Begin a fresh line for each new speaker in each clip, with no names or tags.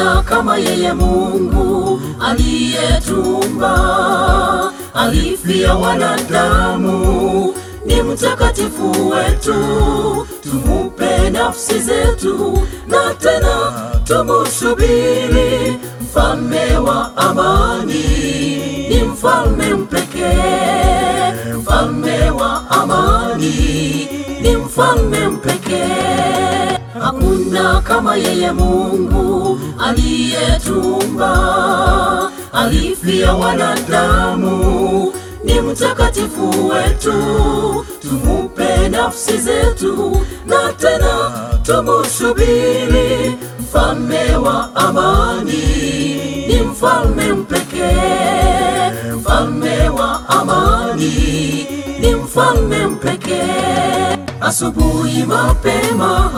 Hakuna kama yeye Mungu aliyetumba, alifia wanadamu, ni mtakatifu wetu. Tumupe nafsi zetu na tena tumusubiri, mfalme wa amani, ni mfalme mpekee, mfalme wa amani, ni mfalme mpekee. Hakuna kama yeye Mungu aliyetumba, alifia wanadamu, ni mtakatifu wetu. Tumupe nafsi zetu na tena tumusubiri, mfalme wa amani, ni mfalme mpekee, mfalme wa amani, ni mfalme mpekee. Asubuhi mapema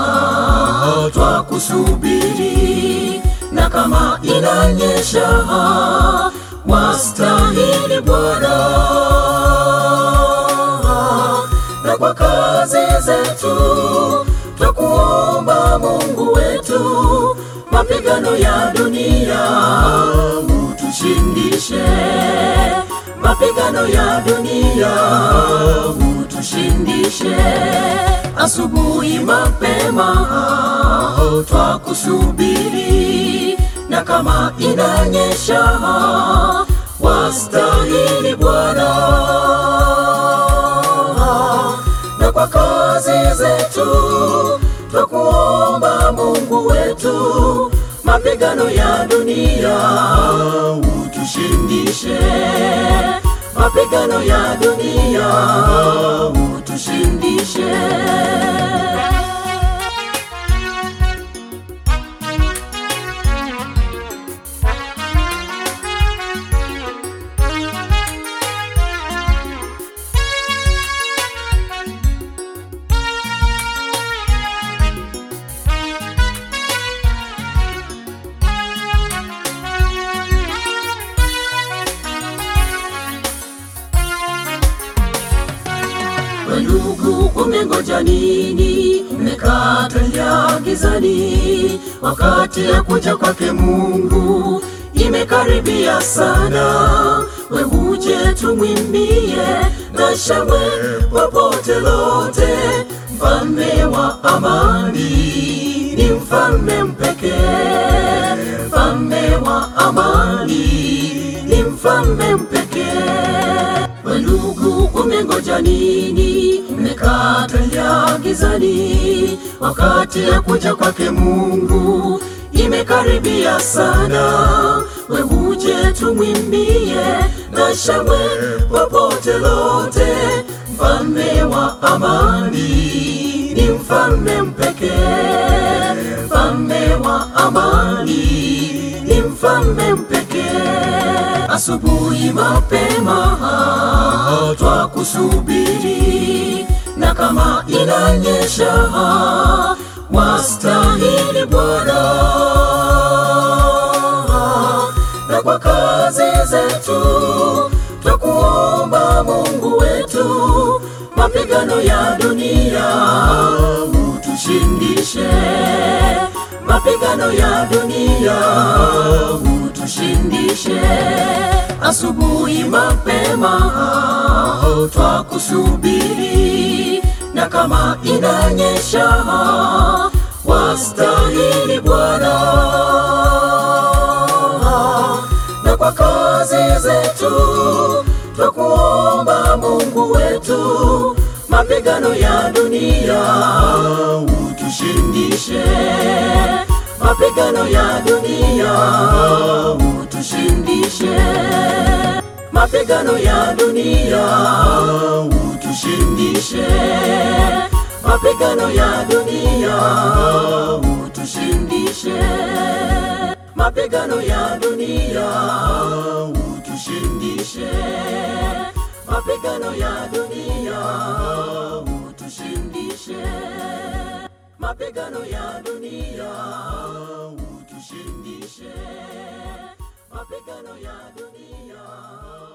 twakusubiri, na kama inanyesha wastahili Bwana, na kwa kazi zetu twakuomba Mungu wetu, mapigano ya dunia utushindishe, mapigano ya dunia utushindishe. Asubuhi mapema twakusubiri, na kama inanyesha wastahili Bwana, na kwa kazi zetu twakuomba Mungu wetu, mapigano ya dunia utushindishe, mapigano ya dunia utushindishe. We ndugu, umengoja nini? Umekatalia gizani, wakati ya kuja kwake Mungu imekaribia sana. We uje tumwimbie na shangwe popote lote, mfalme wa amani ni mfalme mpekee, mfalme wa amani ni mfalme mpekee. We ndugu, umengoja nini? Umekatalia gizani, wakati ya kuja kwake Mungu imekaribia sana. We uje tumwimbie na shangwe popote lote, mfalme wa amani ni mfalme mpekee, mfalme wa amani ni mfalme mpekee. Asubuhi mapema twakusubiri, na kama inanyesha wastahili Bwana, na kwa kazi zetu twakuomba Mungu wetu, mapigano ya dunia utushindishe, mapigano ya dunia utushindishe. Asubuhi mapema twakusubiri, na kama inanyesha wastahili Bwana, na kwa kazi zetu twakuomba Mungu wetu, mapigano ya dunia utushindishe, mapigano ya dunia utushindishe, mapigano ya dunia utushindishe, mapigano ya dunia utushindishe, mapigano ya dunia utushindishe, mapigano ya dunia utushindishe, mapigano ya dunia utushindishe, mapigano ya dunia